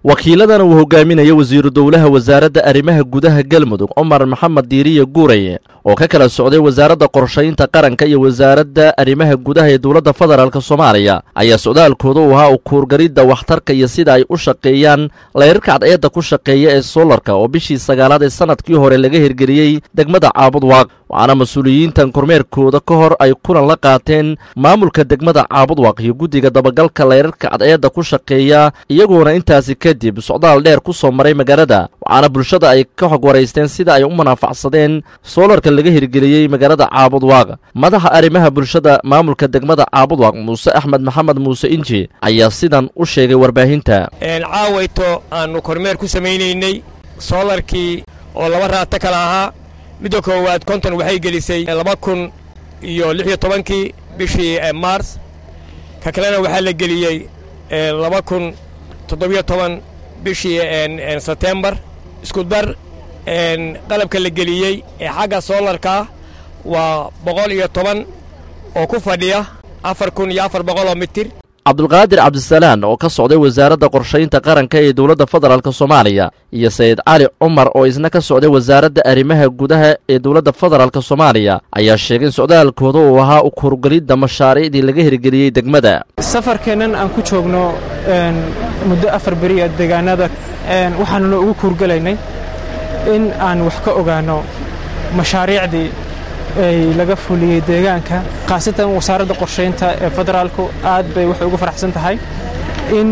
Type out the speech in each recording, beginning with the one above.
wakiiladan uu hogaaminayo wasiiru dowlaha wasaaradda arrimaha gudaha galmudug cumar maxamed diiriye guuraye oo ka kala socday wasaaradda qorshaynta qaranka iyo wasaaradda arrimaha gudaha ee dowladda federaalk soomaaliya ayaa socdaalkooda u ahaa u kuurgaridda waxtarka iyo sida ay u shaqeeyaan layrarka cadceedda ku shaqeeya ee soolarka oo bishii sagaalaad ee sanadkii hore laga hirgeliyey degmada caabudwaaq waxaana mas-uuliyiintan kormeerkooda ka hor ay kulan la qaateen maamulka degmada caabudwaaq iyo guddiga dabagalka layrarka cadceedda ku shaqeeya iyagoona intaasi kadib socdaal dheer ku soo maray magaalada waxaana bulshada ay ka xog waraysteen sida ay u munaafacsadeen soolarka laga hirgeliyey magaalada caabudwaaq madaxa arrimaha bulshada maamulka degmada caabudwaaq muuse axmed maxamed muuse inji ayaa sidan u sheegay warbaahinta caawayto aannu kormeer ku samaynaynay soolarkii oo laba raata kale ahaa midda koowaad konton waxay gelisay laba kun iyo lix iyo tobankii bishii maars ka kalena waxaa la geliyey laba kun toddobiyo toban bishii sebtembar isku dar qalabka la geliyey ee xagga soolarkaa waa boqol iyo toban oo ku fadhiya afar kun iyo afar boqoloo mitir cabdulqaadir cabdisalaan oo ka socday wasaaradda qorshaynta qaranka ee dowladda federaalk soomaaliya iyo sayid cali cumar oo isna ka socday wasaaradda arrimaha gudaha ee dowladda federaalk soomaaliya ayaa sheegay in socdaalkooda uu ahaa u kurgelidda mashaariicdii laga hirgeliyey degmada safarkeennan aan ku joogno muddo afar beriya deegaanada waxaanuna ugu kuurgelaynay in aan wax ka ogaanno mashaariicdii ay laga fuliyey deegaanka khaasatan wasaaradda qorshaynta ee federaalku aad bay waxay ugu faraxsan tahay in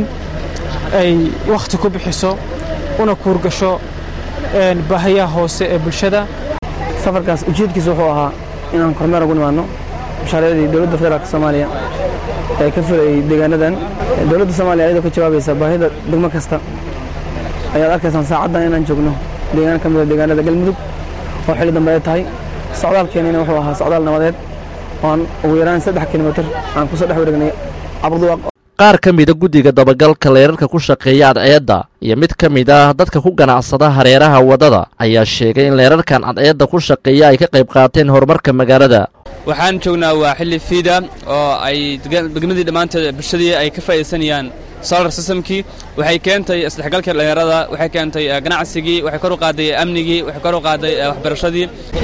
ay wakhti ku bixiso una kuurgasho baahayaha hoose ee bulshada safarkaas ujeedkiisa wuxuu ahaa inaan kormeer ugu nimaanno mashaariicdii dowladda federaalk soomaaliya ee ka fulayey deegaanadan dowladda soomaaliya ayadoo ka jawaabaysa baahida degmo kasta ayaad arkaysaan saacaddan inaan joogno deegaan ka mida deegaanada galmudug oo xilli dambe ay tahay socdaalkeenina wuxuu ahaa socdaal nabadeed ooaan ugu yaraan saddex kilomitir aan kusoo dhex wareegnay cabduwaaq qaar ka mida guddiga dabagalka leerarka ku shaqeeya cadceedda iyo mid ka mid ah dadka ku ganacsada hareeraha waddada ayaa sheegay in leerarkan cadceedda ku shaqeeya ay ka qayb qaateen horumarka magaalada waxaan joognaa waa xilli fiida oo ay degmadii dhammaanteed bulshadii ay ka faa'iidaysanayaan solar systemkii waxay keentay isdhexgalka dhallinyarada waxay keentay ganacsigii waxay kor u qaaday amnigii waxay kor u qaaday waxbarashadii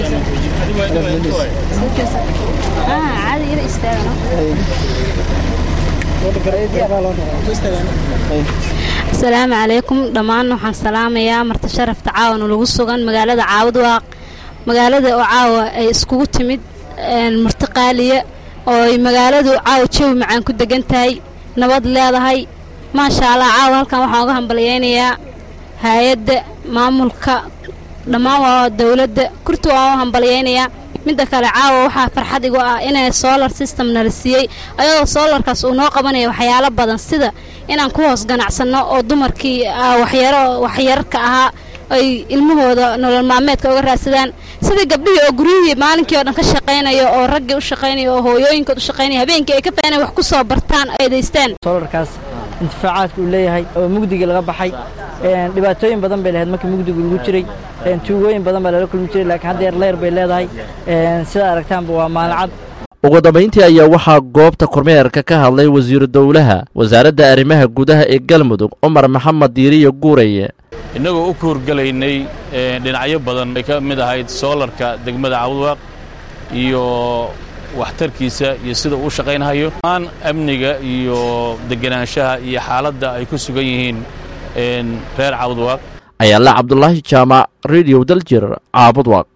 asalaamu calaykum dhammaan waxaan salaamayaa marti sharafta caawana lagu sugan magaalada caawudwaaq magaalada oo caawa ay iskugu timid marti qaaliya oo ay magaaladu caawa jawi macaan ku degan tahay nabad leedahay maasha allah caawa halkan waxaan uga hambalyaynayaa hay-adda maamulka dhammaan waa dowladda kurti waan u hambalyaynayaa midda kale caawa waxaa farxad igu ah inay solar system nala siiyey ayadoo soolarkaas uu noo qabanaya waxyaalo badan sida inaan ku hoos ganacsanno oo dumarkii waxyaro waxyararka ahaa ay ilmahooda nolol maalmeedka uga raadsadaan sida gabdhihii oo guryihii maalinkii oo dhan ka shaqaynaya oo raggii u shaqaynaya oo hooyooyinkood u shaqaynaya habeenkii ay ka faanay wax ku soo bartaan ay daystaan solarkaas intifaacaadka uu leeyahay oo mugdiga laga baxay dhibaatooyin badan bay lahayd markii mugdigu lagu jiray tuugooyin badan baa lala kulmi jiray laakiin hadda yar leyr bay leedahay sidaa aragtaanba waa maalacad ugu dambayntii ayaa waxaa goobta kormeerka ka hadlay wasiiru dowlaha wasaaradda arrimaha gudaha ee galmudug cumar maxamed diiriye guuraye innagoo u kuurgelaynay dhinacyo badan ay ka mid ahayd soolarka degmada cabudwaaq iyo waxtarkiisa iyo sida uu shaqaynhayo maan amniga iyo degenaanshaha iyo xaaladda ay ku sugan yihiin reer cabudwaaq ayaala cabdulaahi jaamac rediyo daljir caabudwaaq